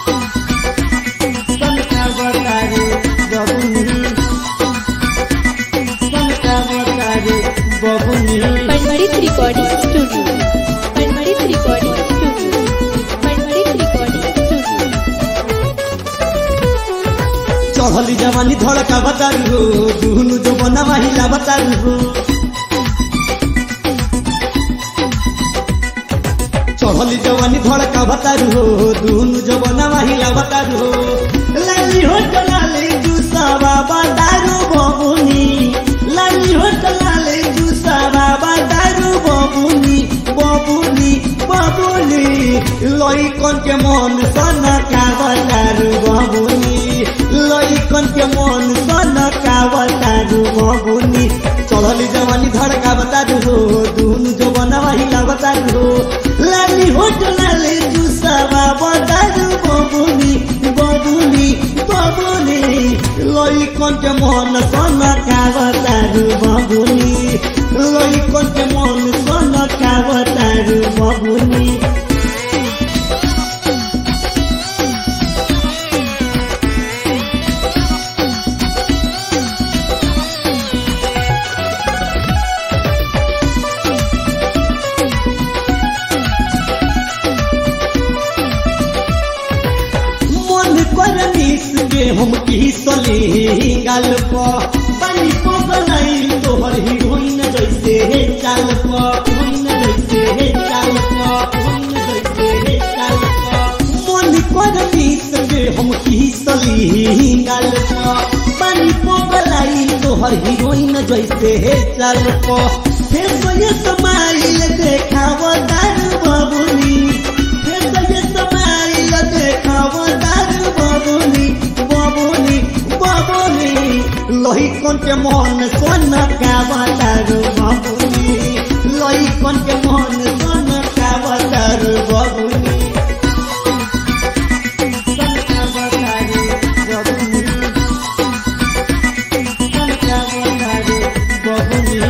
सनका बतारे बबुनी सनका बतारे बबुनी Panmarit Recording Studio. Panmarit Recording Studio. Panmarit Recording Studio. चढ़ली जवानी धड़का बतारू हो दुहनु जो बना महिला बतारू हो चढ़ली जवानी धड़का बतारू हो दुहनु जो बना महिला बतारू हो लाली हो लाली जुसावा बतारू बबुनी लाली हो लाली जुसावा बतारू बबुनी बबुनी बबुनी लइकन के मन सन का बतारू बबुनी लइकन के मन सन का बतारू बबुनी चढ़ली जवानी धड़का बतारू हो दुनु जो बनवाहिला बतारू हो लाली हो लाली जुसावा बतारू बबुनी बबुनी बबुनी लइकन के मन सन का बतारू बबुनी लइकन के मन सन का बतारू बबुनी मन कर मिस के हम किसले गाल प पानी प बनाइल तोहर हीरोइन जैसे हे चाल प हीरोइन जैसे हे चाल प हीरोइन जैसे हे चाल प मन कर मिस के हम किसले गाल प पानी प बनाइल तोहर हीरोइन जैसे हे चाल प फिर ये समाइल देखाव दारू बबुनी फिर ये समाइल देखाव दारू बबुनी बबुनी बबुनी लहिकन के मन सन का बतारू बबुनी लहिकन के मन सन का बतारू बबुनी सन का बतारू बबुनी सन का बतारू बबुनी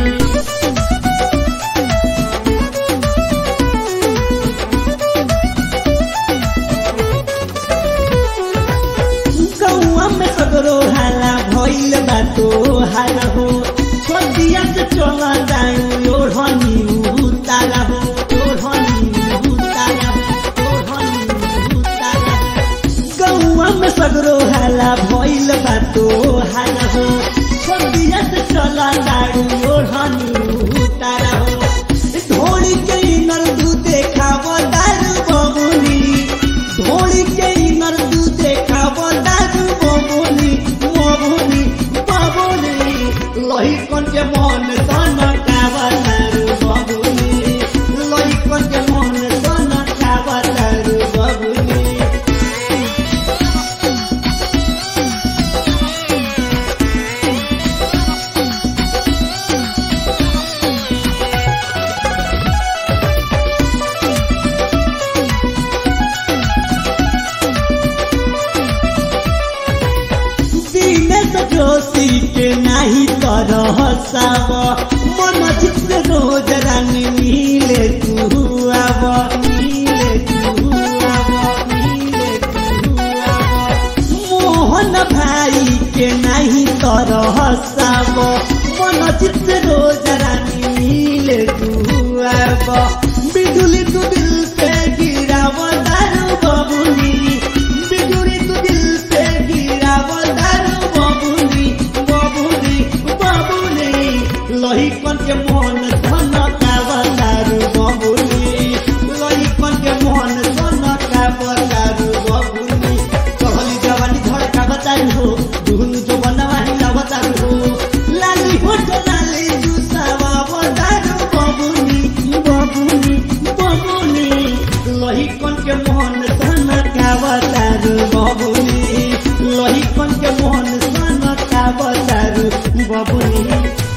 गौआ में सगरो हाला भइल बाटो हाल हो छोटिया से चला जाऊ ओढ़नी उतारा हो ओढ़नी उतारा हो ओढ़नी उतारा हो गौआ में सगरो हाला भइल बाटो हाल हो छोटिया से चला जाऊ ओढ़नी उतारा हो ढोली के नर दू देखाव दारू बबुनी ढोली के नर दू देखाव दारू बबुनी बबुनी बबुनी लहिकन के मन सन काव दारू बबुनी लहिकन के मन सन काव दारू बबुनी दिनेश जोशी के नाही तरह साव मन चित रोज रानी मिले तू आव मिले तू आव मिले तू आव मोहन भाई के नाही तरह साव मन चित रोज रानी मिले तू आव बिजुली तू दिल पे गिराव दारू बबुनी बिजुली तू दिल पे गिराव दारू बबुनी बबुनी बबुनी लहिकन के मन धन काव दारू बबुनी लहिकन के मन धन काव दारू बबुनी चढ़ली जवानी धड़का बतारू हो दुहनु जो बनवाही ला बतारू हो लाली हो तो लाली जुसावा बतारू बबुनी बबुनी बबुनी लहिकन के मन धन काव दारू बबुनी लहिकन के मन धन काव दारू बबुनी